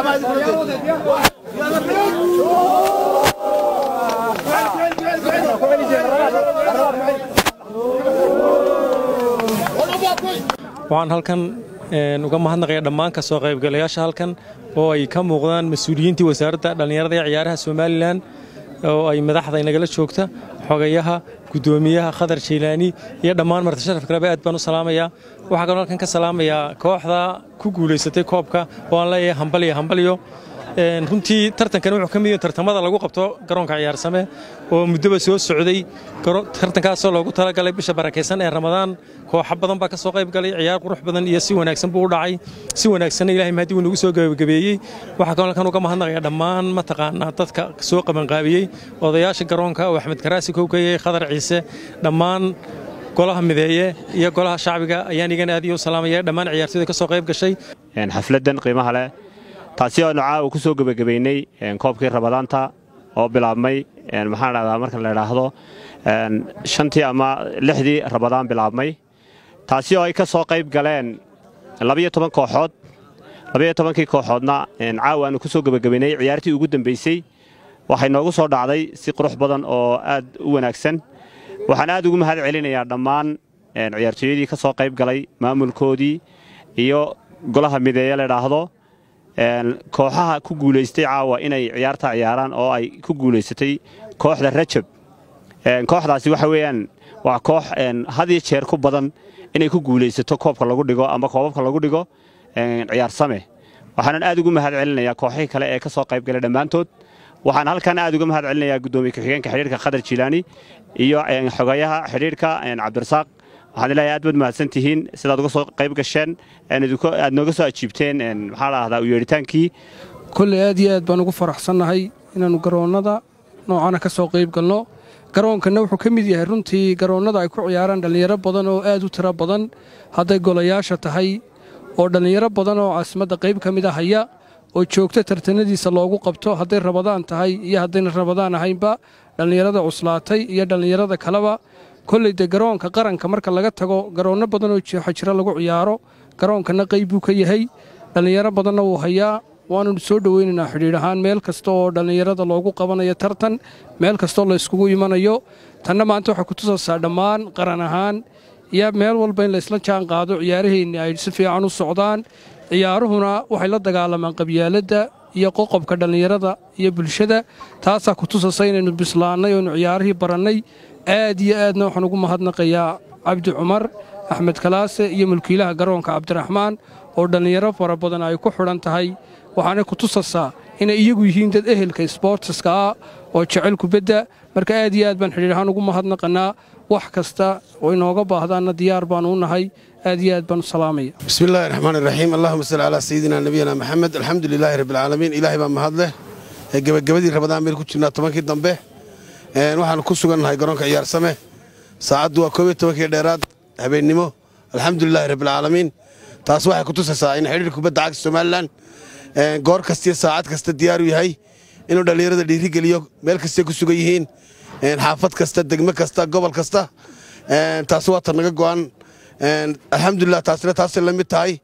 waxaan halkan uga mahadnaqaya dhammaan ka soo qaybgalayaasha halkan oo ay ka muuqdaan mas-uuliyiintii wasaaradda dhallinyarada ee ciyaaraha somalilan oo ay madaxda inagala joogta xogayaha guddoomiyaha khadar jaylaani iyo dhammaan marti sharafka rabe aad baan u salaamayaa waxaa kaloo halkan ka salaamayaa kooxda ku guulaysatay koobka oo aan leeyahay hambalyo hambalyo runtii tartankan wuxuu ka mid yahay tartamada lagu qabto garoonka ciyaarsame oo muddoba soo socday tartankaasoo loogu talagalay bisha barakaysan ee ramadaan kooxo badan baa ka soo qayb galay ciyaar qurux badan iyo si wanaagsan buu u dhacay si wanaagsanna ilahay mahadi wuu nagu soo gabagabeeyey waxaa kaloo halkan uga mahadnaqaya dhammaan mataqaanaa dadka soo qabanqaabiyey odayaasha garoonka oo axmed karaasi kowkayey khadar ciise dhammaan golaha mideeye iyo golaha shacbiga ayaan igana aad iyo u salaamaya dhammaan ciyaartooyda ka soo qayb gashay xafladdan qiimaha leh taasi oo nocaa ku soo gebagabaynay koobkii rabadaanta oo bilaabmay maxaan dhahdaa marka la idhaahdo shantii ama lixdii rabadaan bilaabmay taasi oo ay ka soo qayb galeen labayo toban kooxood labayo tobankii kooxoodna caawa aanu ku soo gebagabaynay ciyaartii ugu dambaysay waxay noogu soo dhacday si qurux badan oo aad u wanaagsan waxaan aad ugu mahad celinayaa dhammaan ciyaartooyadii ka soo qayb galay maamulkoodii iyo golaha mideeye la idhaahdo kooxaha ku guulaystay caawa inay ciyaarta ciyaaraan oo ay ku guulaysatay kooxda rajab kooxdaasi waxa weeyaan waa koox had iyo jeer ku badan inay ku guulaysato koobka lagu dhigo ama koobabka lagu dhigo ciyaarsame waxaanan aad ugu mahad celinayaa kooxihii kale ee ka soo qayb galay dhammaantood waxaan halkan aad uga mahad celinayaa guddoomiye ku-xigeenka xidhiirka khadar jilaani iyo xogayaha xidhiirka cabdirasaaq waxaan ilaahay aad baad mahadsan tihiin sidaad uga soo qayb gasheen aad nooga soo ajiibteen maxaa dhahdaa u yeedhitaankii kolley aad iyo aad baan ugu faraxsannahay inaannu garoonnada noocana ka soo qayb galno garoonkanna wuxuu ka mid yahay runtii garoonnada ay ku ciyaaraan dhallinyaro badan oo aad u tiro badan hadday golayaasha tahay oo dhallinyaro badan oo caasimadda qayb ka mida haya oo joogta tartanadiisa loogu qabto hadday rabadaan tahay iyo haddayna rabadaan ahaynba dhallinyarada cuslaatay iyo dhallinyarada kaleba kolley dee garoonka qaranka marka laga tago garoonno badan oo jeexa jira lagu ciyaaro garoonkanna qayb buu ka yahay dhallinyaro badanna wuu hayaa waannu soo dhowaynaynaa xidhiidh ahaan meel kasta oo dhallinyarada loogu qabanayo tartan meel kastoo la yskugu imanayo tanna maanta waxay ku tusaysaa dhammaan qaran ahaan iyo meel walba in laysla jaan qaado ciyaaraheenni ay si fiican u socdaan ciyaaruhuna waxay la dagaalamaan qabyaaladda iyo qoqobka dhallinyarada iyo bulshada taasaa ku tusaysa inaynu bislaannay oonu ciyaarihii barannay aad iyo aadna waxaan ugu mahadnaqayaa cabdi cumar axmed kalaase iyo mulkiilaha garoonka cabdiraxmaan oo dhallinyaro fara badan ay ku xidhan tahay waxaanay ku tusaysaa inay iyagu yihiin dad ehelka sboortiska ah oo jecel kubadda marka aad iyo aad baan xidhiir ahaan ugu mahadnaqannaa wax kasta oo inooga baahdaanna diyaar baannu u nahay aad iyo aad baan u salaamaya bismi illaahi raxmaan iraxiim allahuma salli calaa sayidina nebiyana maxamed alxamdu lilaahi rabbialcaalamiin ilaahay baa mahad leh ee gebagabadii rabadaan baynu ku jirnaa tobankii dambe waxaanu ku sugannahay garoonka ciyaarsame saacaddu waa koob iyo tobankii dheeraad habeennimo alxamdulilaahi rabbialcaalamiin taas waxay ku tusaysaa in xidhiir kubadda cagta somalilan goor kastiyo saacad kasta diyaaru yahay inuu dhallinyarada dhiirigeliyo meel kastay ku sugan yihiin xaafad kasta degme kasta gobol kasta taas waa tan naga go'an alxamdulilah taasina taasay la mid tahay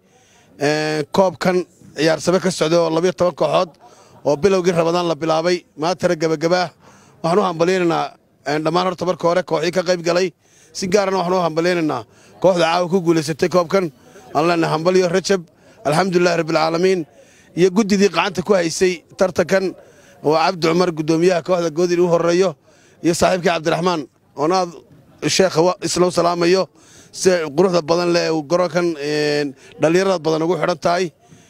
koobkan ciyaarsame ka socday oo labayo toban kooxood oo bilowgii rabadaan la bilaabay maantana gebagabaa waxaan u hambalyaynaynaa dhammaan horta marka hore kooxii ka qayb galay si gaarana waxaan u hambalyaynaynaa kooxda caawa ku guulaysatay koobkan aan leenahay hambalyo rajab alxamdulilahi rabbialcaalamiin iyo guddidii qacanta ku haysay tartankan oo cabdi cumar guddoomiyaha kooxda goodin u horreeyo iyo saaxiibkii cabdiraxmaan oonaad sheekha isla u salaamayo sida quruxda badan leh uu garoonkan dhallinyarada badan ugu xidhan tahay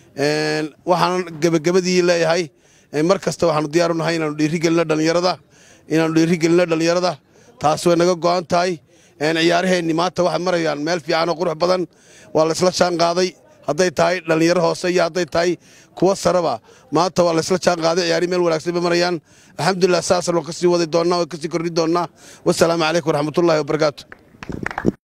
waxaan gebagabadii leeyahay mar kasta waxaanu diyaar u nahay inaanu dhiirigelino dhallinyarada inaanu dhiirigelino dhallinyarada taas way naga go'an tahay ciyaaraheenni maanta waxay marayaan meel fiican oo qurux badan waa laysla jaan qaaday hadday tahay dhallinyaro hoose iyo hadday tahay kuwa sareba maanta waa laysla jaan qaaday ciyaarihi meel wanaagsan bay marayaan alxamdulilah saasaan waan ka sii wadi doonnaa waan ka sii kordhin doonnaa wasalaamu calaykum waraxmatullahi wabarakaatu